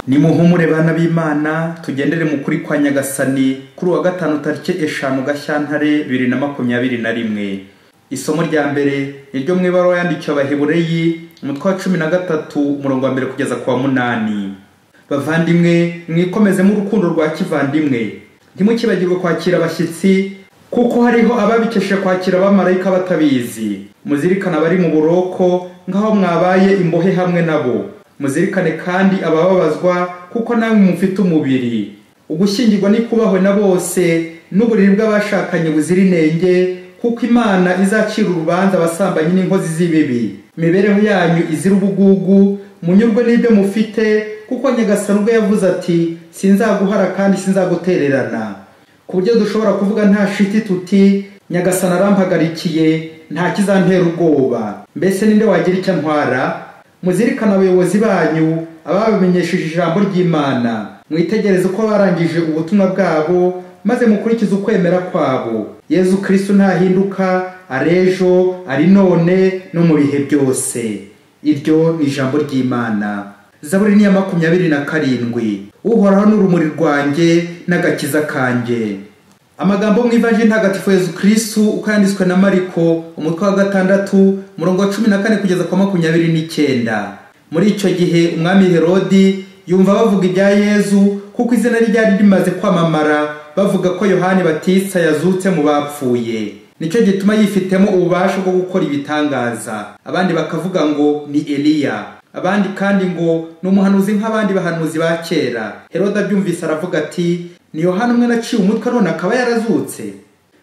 nimuhumure bana b'imana tugendere mu kuri kwa nyagasani kuri uwa gatanu tariki eshanu gashyantare bibiri na makumyabiri na rimwe isomo rya mbere ni ryo mu ibaruwa yandikiwe abahebureyi umutwe wa cumi na gatatu umurongo wa mbere kugeza ku wa munani bavandimwe mwikomezemo urukundo rwa kivandimwe ntimukibagirwe kwakira abashyitsi kuko hariho ababikeshe kwakira abamarayika batabizi muzirikana abari mu buroko nk'aho mwabaye imbohe hamwe nabo muzirikane kandi abababazwa kuko namwe mufite umubiri ugushyingirwa nikubahwe na bose n'uburiri bw'abashakanye buzira inenge kuko imana izacira urubanza abasambanyi n'inkozi z'ibibi imibereho yanyu izira ubugugu munyurwe n'ibyo mufite kuko nyagasani ubwo yavuze ati sinzaguhara kandi sinzagutererana ku buryo dushobora kuvuga nta shiti tuti nyagasani arampagarikiye nta kizantera ubwoba mbese ninde wagira icyo antwara muzirikane abayobozi banyu ababamenyesheje ijambo ry'imana mwitegereze uko barangije ubutumwa bwabo maze mukurikize ukwemera kwabo yezu kirisitu ntahinduka ari ejo ari none no mu bihe byose iryo ni ijambo ry'imana zaburi ni iya makumyabiri na karindwi uhoraho n'urumuri rwanjye n'agakiza kanjye amagambo mu ivaje ntagatifu yezu kirisitu uko yanditswe na mariko umutwe wa gatandatu murongo wa cumi na kane kugeza kwa makumyabiri n'icyenda muri icyo gihe umwami herodi yumva bavuga ibya yezu kuko izina ryari rimaze kwamamara bavuga ko yohani batisa yazutse mu bapfuye nicyo gituma yifitemo ububasha bwo gukora ibitangaza abandi bakavuga ngo ni eliya abandi kandi ngo ni umuhanuzi nk'abandi bahanuzi ba kera heroda abyumvise aravuga ati ni yohani umwe naciye umutwe none akaba yarazutse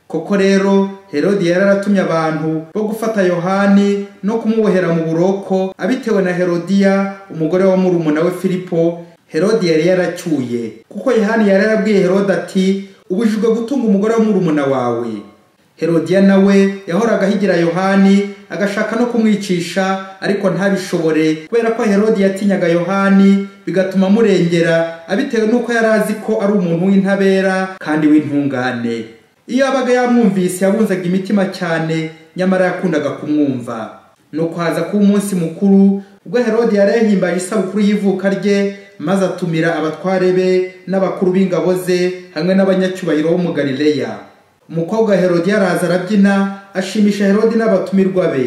koko rero herodi yari yaratumye abantu bo gufata yohani no kumubohera mu buroko abitewe na herodiya umugore wa murumuna we filipo herodi yari yaracyuye kuko yohani yari yarabwiye herodi ati ubujijwe gutunga umugore wa murumuna wawe herodiya nawe yahoraga ahigira yohani agashaka no kumwicisha ariko ntabishobore kubera ko herodi yatinyaga yohani bigatuma amurengera abitewe n'uko yari azi ko ari umuntu w'intabera kandi w'intungane iyo yabaga yamwumvise yabunzaga imitima cyane nyamara yakundaga kumwumva nuko haza kuba umunsi mukuru ubwo herodi yari yahimbaye isabukuru y'ivuka rye maze atumira abatware be n'abakuru b'ingabo ze hamwe n'abanyacyubahiro bo mu galileya umukobwa wa herodi yaraza arabyina ashimisha herodi n'abatumirwa be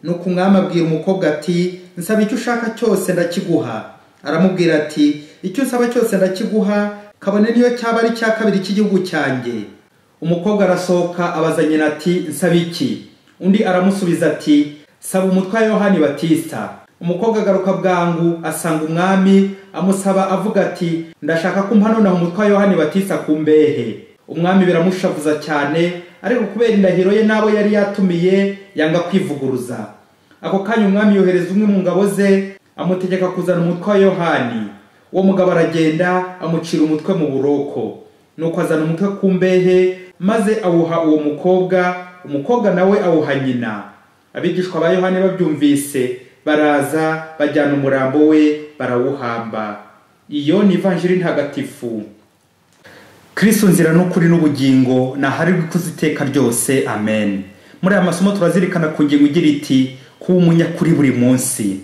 nuko umwami abwira umukobwa ati nsaba icyo ushaka cyose ndakiguha aramubwira ati icyo usaba cyose ndakiguha kabone niyo cyaba ari icya kabiri cy'igihugu cyanjye umukobwa arasohoka abaza nyina ati nsaba iki undi aramusubiza ati saba umutwe wa yohani batista umukobwa agaruka bwangu asanga umwami amusaba avuga ati ndashaka ko umpa noneho umutwe wa yohani batista ku mbehe umwami biramushavuza cyane ariko kubera indahiro ye n'abo yari yatumiye yanga kwivuguruza ako kanya umwami yohereza umwe mu ngabo ze amutegeka kuzana umutwe wa yohani uwo mugabo aragenda amucira umutwe mu buroko nuko azana umutwe ku mbehe maze awuha uwo mukobwa umukobwa nawe awuha nyina abigishwa ba yohani babyumvise baraza bajyana umurambo we barawuhamba iyo ni ivanjiri ntagatifu kirisitu nzira n'ukuri n'ubugingo ntaharirwa ikuze iteka ryose amen muri aya masomo turazirikana ku ngingo igira iti kuba umunyakuri buri munsi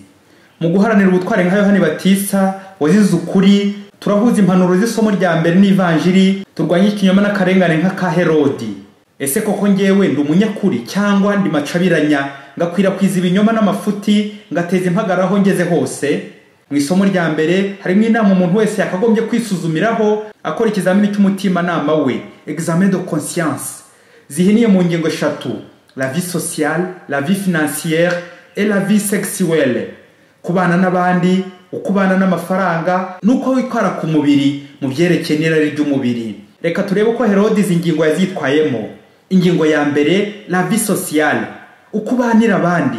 mu guharanira ubutware nka yohani batisa wazize ukuri turahuza impanuro z'isomo rya mbere n'ivanjiri turwanye ikinyoma n'akarengane nk'aka herodi ese koko ngewe ndi umunyakuri cyangwa ndi macabiranya ngakwirakwiza ibinyoma n'amafuti ngateza impagarara aho ngeze hose mu isomo rya mbere harimo inama umuntu wese yakagombye kwisuzumiraho akora ikizamini cy'umutimanama we examen de conscience zihiniye mu ngingo eshatu la vie sociale la vie financière et la vie sexuelle kubana n'abandi ukubana n'amafaranga n'uko witwara ku mubiri mu byerekeye n'irari ry'umubiri reka turebe uko herodi izi ngingo yazitwayemo ingingo ya mbere la vie sociale uko ubanira abandi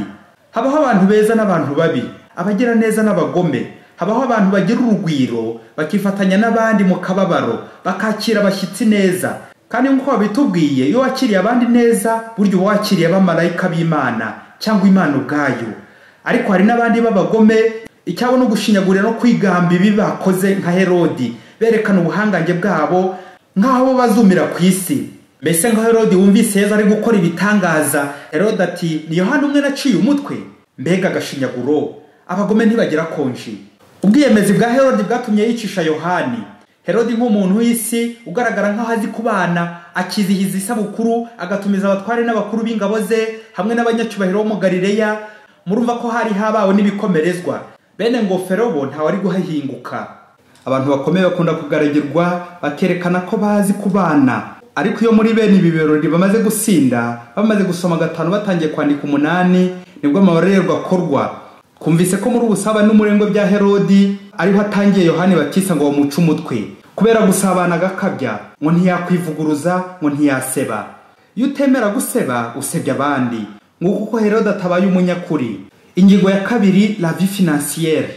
habaho abantu beza n'abantu babi abagira neza n'abagome habaho abantu bagira urugwiro bakifatanya n'abandi mu kababaro bakakira abashyitsi neza kandi nk'uko babitubwiye iyo wakiriye abandi neza burya uba wakiriye abamarayika b'imana cyangwa imana ubwayo ariko hari n'abandi b'abagome icyabo no gushinyagurira no kwigamba ibi bakoze nka herodi berekana ubuhangange bwabo nk'aho bazumira ku isi mbese nka herodi wumvise yezu ari gukora ibitangaza herodi ati ni yohani umwe naciye umutwe mbega agashinyaguro abagome ntibagira konji ubwiyemezi bwa herode bwatumye yicisha yohani herode nk'umuntu w'isi ugaragara nk'aho azi kubana akizihiza isabukuru agatumiza abatware n'abakuru b'ingabo ze hamwe n'abanyacyubahiro bo mu galileya murumva ko hari habawe n'ibikomerezwa bene ngofero bo ntawari guhahinguka abantu bakomeye bakunda kugaragirwa bakerekana ko bazi kubana ariko iyo muri bene ibi birori bamaze gusinda bamaze gusoma gatanu batangiye kwandika umunani nibwo amabarererwa akorwa twumvise ko muri ubusabane n'umurengwe bya herodi ariho atangiye yohani batisa ngo bamuce umutwe kubera gusabana agakabya ngo ntiyakwivuguruza ngo ntiyaseba iyo utemera guseba usebya abandi nguko uko herode atabaye umunyakuri ingingo ya kabiri la vie financiere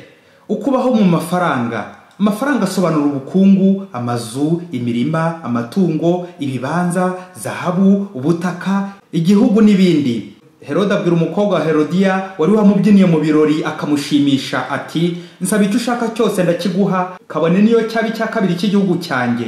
ukubaho mu mafaranga amafaranga asobanura ubukungu amazu imirima amatungo ibibanza zahabu ubutaka igihugu n'ibindi herode abwira umukobwa wa herodiya wari wamubyiniye mu birori akamushimisha ati nsaba icyo ushaka cyose ndakiguha kabone niyo cyaba icya kabiri cy'igihugu cyanjye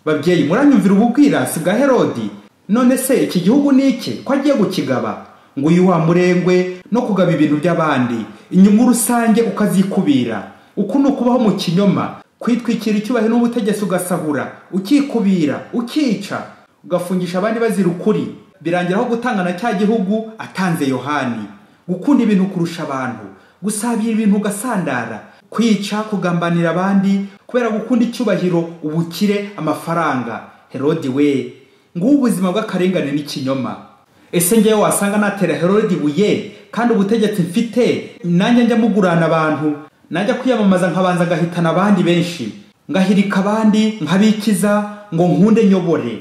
babyeyi muranyumvira ububwirasi bwa herodi none se iki gihugu ni iki ko agiye gukigaba ngo uyu wa murengwe no kugaba ibintu by'abandi inyungu rusange ukazikubira uku ni ukubaho mu kinyoma kwitwikira icyubahiro n'ubutegetsi ugasahura ukikubira ukica ugafungisha abandi bazira ukuri birangira aho gutangana cya gihugu atanze yohani gukunda ibintu kurusha abantu gusabira ibintu ugasandara kwica kugambanira abandi kubera gukunda icyubahiro ubukire amafaranga herodi we ngubu ubuzima bw'akarengane n'ikinyoma ese ngewe wasanga natera herodi ibuye kandi ubutegetsi mfite nanjye njya mugurana abantu najya kwiyamamaza nkabanza ngahitana abandi benshi ngahirika abandi nkabikiza ngo nkunde nyobore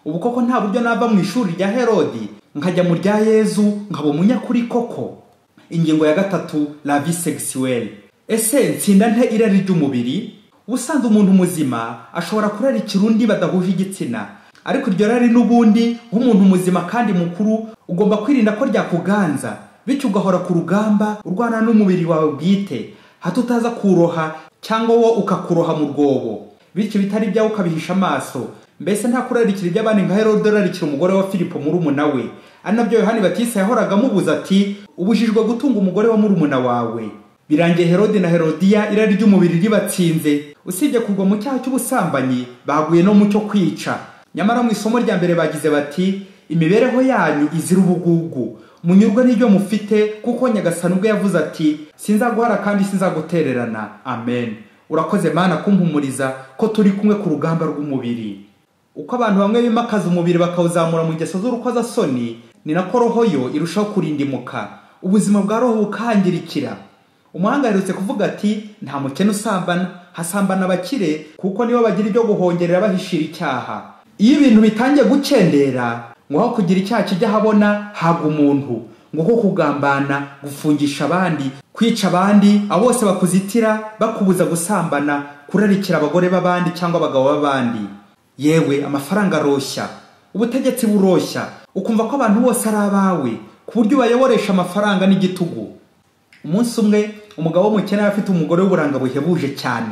ubu koko nta buryo nava mu ishuri rya herodi nkajya mu rya yezu nkaba umunyakuri koko ingingo ya gatatu la vie sexuelle ese nsinda nte irari ry'umubiri ubusanzwe umuntu muzima ashobora kurarikira undi badahuje igitsina ariko iryo rari n'ubundi nk'umuntu muzima kandi mukuru ugomba kwirinda ko ryakuganza bityo ugahora ku rugamba urwana n'umubiri wawe bwite hato utaza kuroha cyangwa wo ukakuroha mu rwobo bityo bitari byawe ukabihisha amaso mbese nta kurarikira iby'abandi nka herode ararikira umugore wa filipo murumuna we ari nabyo yohani batisa yahoraga amubuza ati ubujijwe gutunga umugore wa murumuna wawe birangiye herode na herodiya irari ry'umubiri ribatsinze usibye kugwa mu cyaha cy'ubusambanyi baguye no mu cyo kwica nyamara mu isomo rya mbere bagize bati imibereho yanyu izira ubugugu munyurwe n'ibyo mufite kuko nyagasani ubwo yavuze ati sinzaguhara kandi sinzagutererana amen urakoze mana kumpumuriza ko turi kumwe ku rugamba rw'umubiri uko abantu bamwe bimakaza umubiri bakawuzamura mu ngeso z'urukozasoni ni nako roho yo irushaho kurindimuka ubuzima bwa roho bukangirikira umuhanga aherutse kuvuga ati nta mukene usambana hasambana abakire kuko nibo bagira ibyo guhongerera bahishira icyaha iyo ibintu bitangiye gukendera ngo aho kugira icyaha kijya ahabona habwa umuntu ngo ko kugambana gufungisha abandi kwica abandi abo bose bakuzitira bakubuza gusambana kurarikira abagore b'abandi cyangwa abagabo b'abandi yewe amafaranga aroshya ubutegetsi buroshya ukumva ko abantu bose ari abawe ku buryo ubayoboresha amafaranga n'igitugu umunsi umwe umugabo w'umukene yari afite umugore w'uburanga buhebuje cyane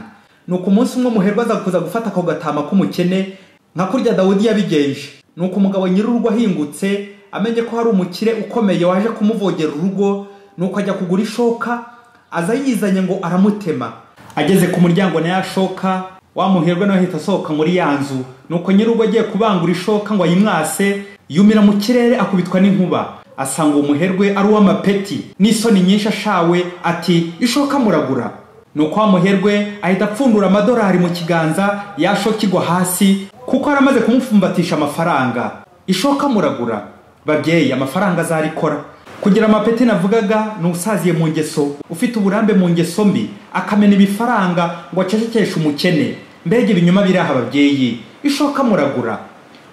ni uko umunsi umwe umuherwe aza kuza gufata ako gatama k'umukene nka kurya dawudi yabigenje nuko umugabo nyir'urugo ahingutse amenye ko hari umukire ukomeye waje kumuvogera urugo nuko ajya kugura ishoka aza yizanye ngo aramutema ageze ku muryango nayo ashoka wamuherwe nawe ahita asohoka muri ya nzu nuko nyir'urugo agiye kubangura ishoka ngo ayimwase yumira mu kirere akubitwa n'inkuba asanga umuherwe ari uw'amapeti n'isoni nyinshi ashawe ati ishoka muragura nuko wa muherwe ahita apfundura amadorari mu kiganza yashoka igwa hasi kuko yari amaze kumupfumbatisha amafaranga ishoka muragura babyeyi amafaranga azarikora kugira amapeti navugaga ni usaziye mu ngeso ufite uburambe mu ngeso mbi akamena ibifaranga ngo acecekeshe umukene mbega ibinyuma biri aha babyeyi ishoka muragura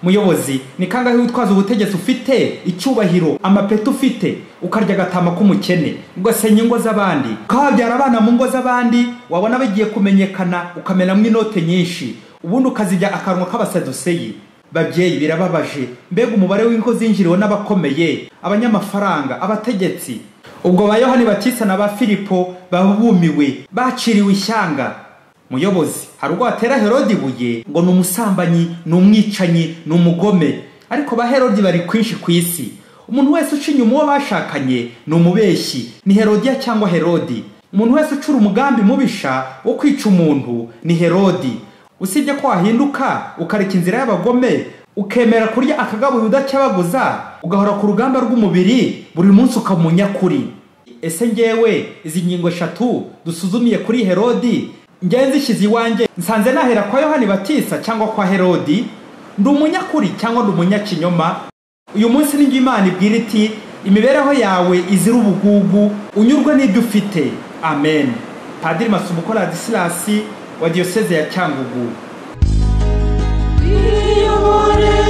muyobozi ni kangahe witwaza ubutegetsi ufite icyubahiro amapeti ufite ukarya agatama k'umukene ugasenya ingo z'abandi ukababyara abana mu ngo z'abandi wabona bagiye kumenyekana ukamenamo inote nyinshi ubundi ukazijya akanwa k'abasaduseyi babyeyi birababaje mbega umubare w'ingo zinjiriwe n'abakomeye abanyamafaranga abategetsi ubwo ba yohani batisa na ba filipo babumiwe baciriwe ishyanga muyobozi hari ubwo watera herodi ibuye ngo ni umusambanyi ni umwicanyi ni umugome ariko ba herodi bari kwinshi ku isi umuntu wese uca inyuma uwo bashakanye ni umubeshyi ni herodiya cyangwa herodi umuntu wese ucura umugambi mubisha wo kwica umuntu ni herodi usibye ko wahinduka ukareka inzira y'abagome ukemera kurya akagabuye udacyabaguza ugahora ku rugamba rw'umubiri buri munsi ukaba umunyakuri ese ngewe izi ngingo eshatu dusuzumiye kuri herodi ngewe nzishyize iwanjye nsanze nahera kwa yohani batisa cyangwa kwa herodi ndi umunyakuri cyangwa ndi umunyakinyoma uyu munsi ni imana ibwira iti imibereho yawe izira ubugugu unyurwe n'ibyo ufite amen padiri masubuko radisilas wa diyoseze ya cyangugu Iyobore